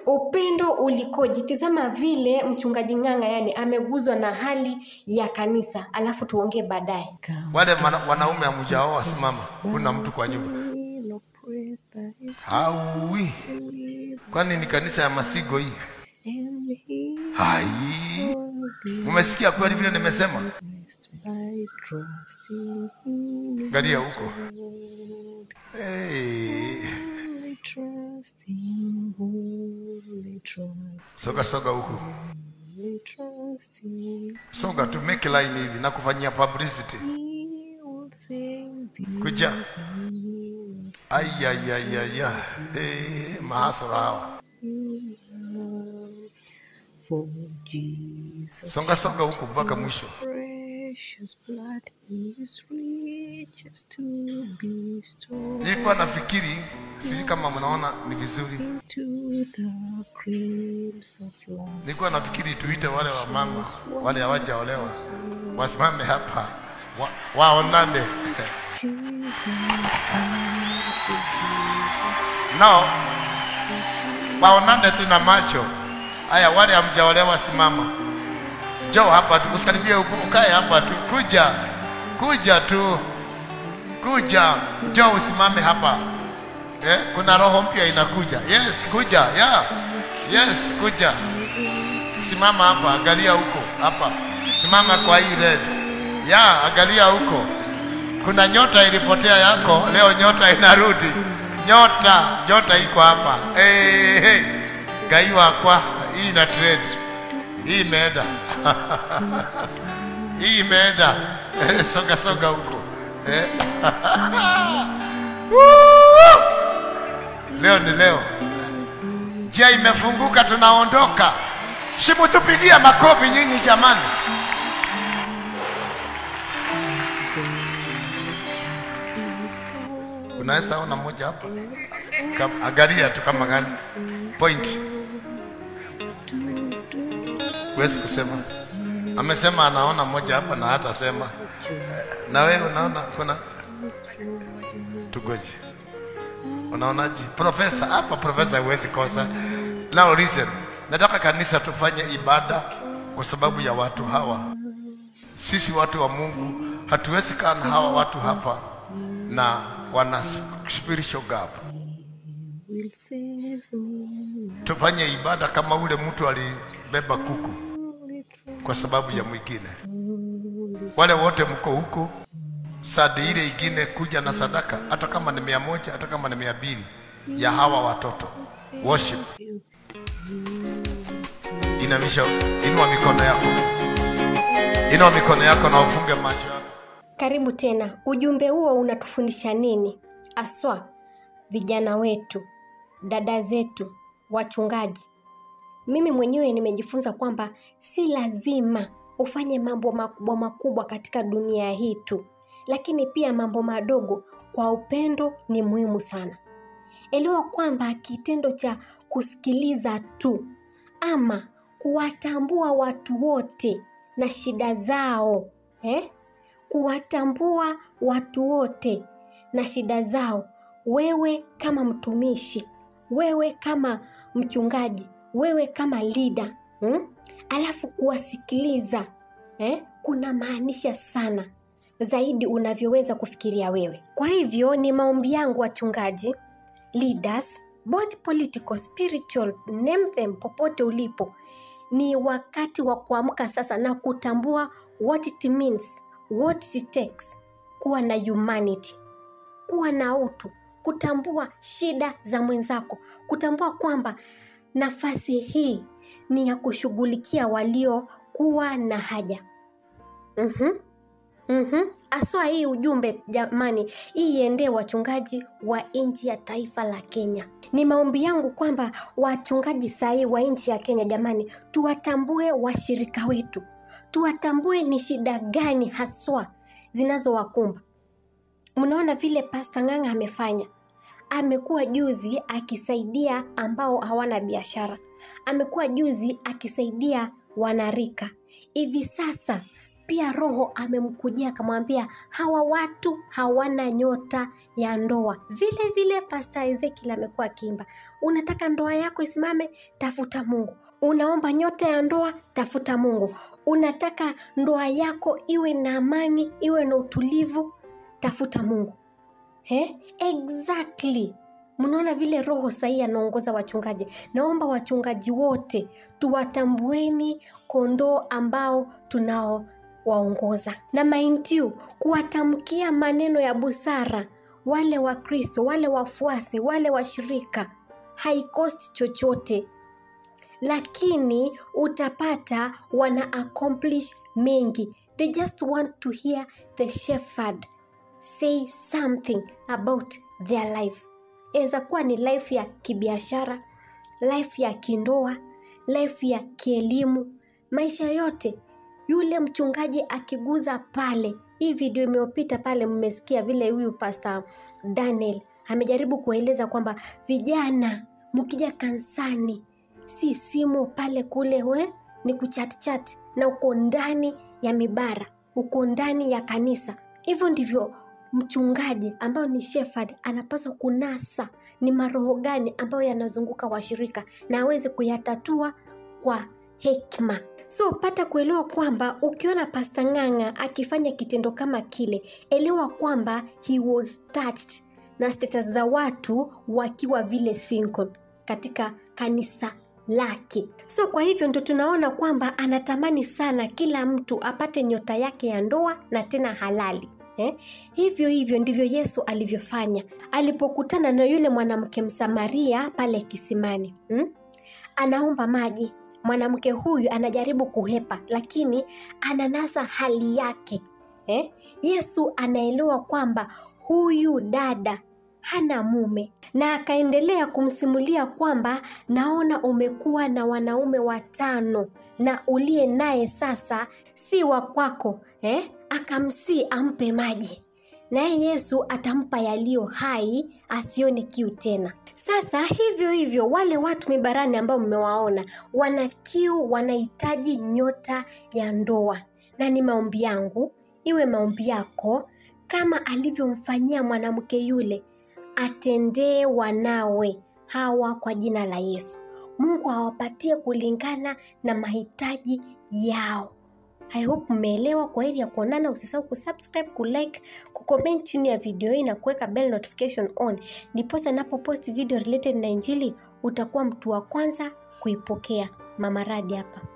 upendo ulikoje tizama vile mchungaji ng'anga yani ameguzwa na hali ya kanisa alafu tuongee baadaye wale mana, wanaume hamjaoa simama kuna mtu kwa nyumba haui kwani ni kanisa ya masigo hii hai umesikia kweli vile nimesema galia huko hey. soga soga huku soga tu make line hivi na kufanyia publicity kuja ayayayaya hey, mahasura hawa For Jesus' songa songa huku mpaka mwisho precious blood is riches to be stored nilikuwa nafikiri sijui kama mnaona ni vizuri into the creams of life. nilikuwa nafikiri tuite wale wa mama wale hawajaolewa wasimame hapa wa, waonane Jesus, I to Jesus, nao waonane tu na macho haya wale hamjaolewa simama njoo hapa tu usikaribie huku ukae hapa tu kuja kuja tu kuja njoo usimame hapa eh, kuna roho mpya inakuja yes kuja yeah. yes kuja simama hapa angalia huko hapa simama kwa hii red ya angalia huko kuna nyota ilipotea yako leo nyota inarudi nyota nyota iko hapa hey, hey. gai wakwa hii ina trade hii imeenda hii imeenda Eh, soga soga huko Eh. Woo! leo ni leo njia imefunguka tunaondoka shimutupigia makofi nyinyi jamani unaweza ona moja hapa Kam- angalia tu kama gani point huwezi kusema amesema anaona moja hapa na hata sema na wewe unaona kuna tugoje unaonaje profesa hapa profesa huwezi kosa now listen nataka kanisa tufanye ibada kwa sababu ya watu hawa sisi watu wa mungu hatuwezi kaa na hawa watu hapa na wana spiritual gap will save me. tufanye ibada kama ule mtu alibeba kuku kwa sababu ya mwingine wale wote mko huko sadi ile ingine kuja na sadaka hata kama ni mia moja hata kama ni mia mbili ya hawa watoto worship inamisha inua mikono yako inua mikono yako na ufunge macho yako karibu tena ujumbe huo unatufundisha nini aswa vijana wetu dada zetu wachungaji mimi mwenyewe nimejifunza kwamba si lazima ufanye mambo makubwa makubwa katika dunia hii tu lakini pia mambo madogo kwa upendo ni muhimu sana elewa kwamba kitendo cha kusikiliza tu ama kuwatambua watu wote na shida zao eh? kuwatambua watu wote na shida zao wewe kama mtumishi wewe kama mchungaji wewe kama leader hmm? alafu kuwasikiliza eh? kuna maanisha sana zaidi unavyoweza kufikiria wewe kwa hivyo ni maombi yangu wachungaji leaders both political spiritual name them popote ulipo ni wakati wa kuamka sasa na kutambua what it means what it takes kuwa na humanity kuwa na utu kutambua shida za mwenzako kutambua kwamba nafasi hii ni ya kushughulikia waliokuwa na haja mm-hmm. Mm-hmm. aswa hii ujumbe jamani hii iendee wachungaji wa nchi ya taifa la kenya ni maombi yangu kwamba wachungaji sahii wa nchi ya kenya jamani tuwatambue washirika wetu tuwatambue ni shida gani haswa zinazowakumba mnaona vile pasta ng'anga amefanya amekuwa juzi akisaidia ambao hawana biashara amekuwa juzi akisaidia wanarika hivi sasa pia roho amemkujia akamwambia hawa watu hawana nyota ya ndoa vile vile pasta ezekiel amekuwa akiimba unataka ndoa yako isimame tafuta mungu unaomba nyota ya ndoa tafuta mungu unataka ndoa yako iwe na amani iwe na utulivu tafuta mungu He? exactly mnaona vile roho sahii anaongoza wachungaji naomba wachungaji wote tuwatambueni kondoo ambao tunao waongoza na mind you kuwatamkia maneno ya busara wale wakristo wale wafuasi wale washirika haikosti chochote lakini utapata wana accomplish mengi they just want to hear the shepherd say something about their life inaweza kuwa ni life ya kibiashara life ya kindoa life ya kielimu maisha yote yule mchungaji akiguza pale hii video imeyopita pale mmesikia vile huyu pasta daniel amejaribu kueleza kwamba vijana mkija kansani si simu pale kule we ni kuchatchat na uko ndani ya mibara uko ndani ya kanisa hivyo ndivyo mchungaji ambayo ni shepherd anapaswa kunasa ni maroho gani ambayo yanazunguka washirika na aweze kuyatatua kwa hekima so pata kuelewa kwamba ukiona pasta ng'ang'a akifanya kitendo kama kile elewa kwamba he was touched na status za watu wakiwa vile single katika kanisa lake so kwa hivyo ndo tunaona kwamba anatamani sana kila mtu apate nyota yake ya ndoa na tena halali Eh? hivyo hivyo ndivyo yesu alivyofanya alipokutana na yule mwanamke msamaria pale kisimani hmm? anaomba maji mwanamke huyu anajaribu kuhepa lakini ananasa hali yake eh? yesu anaelewa kwamba huyu dada hana mume na akaendelea kumsimulia kwamba naona umekuwa na wanaume watano na uliye naye sasa si wa kwako eh? akamsii ampe maji naye yesu atampa yaliyo hai asione kiu tena sasa hivyo hivyo wale watu mibarani ambao mmewaona wana kiu wanahitaji nyota ya ndoa na ni maombi yangu iwe maombi yako kama alivyomfanyia mwanamke yule atendee wanawe hawa kwa jina la yesu mungu awapatie kulingana na mahitaji yao i hope mmeelewa kwa hili ya kuonana usisahau kusubscribe kulike kucomment chini ya video hii na kuweka bell notification on ndiposa napopost video related na injili utakuwa mtu wa kwanza kuipokea mama radi hapa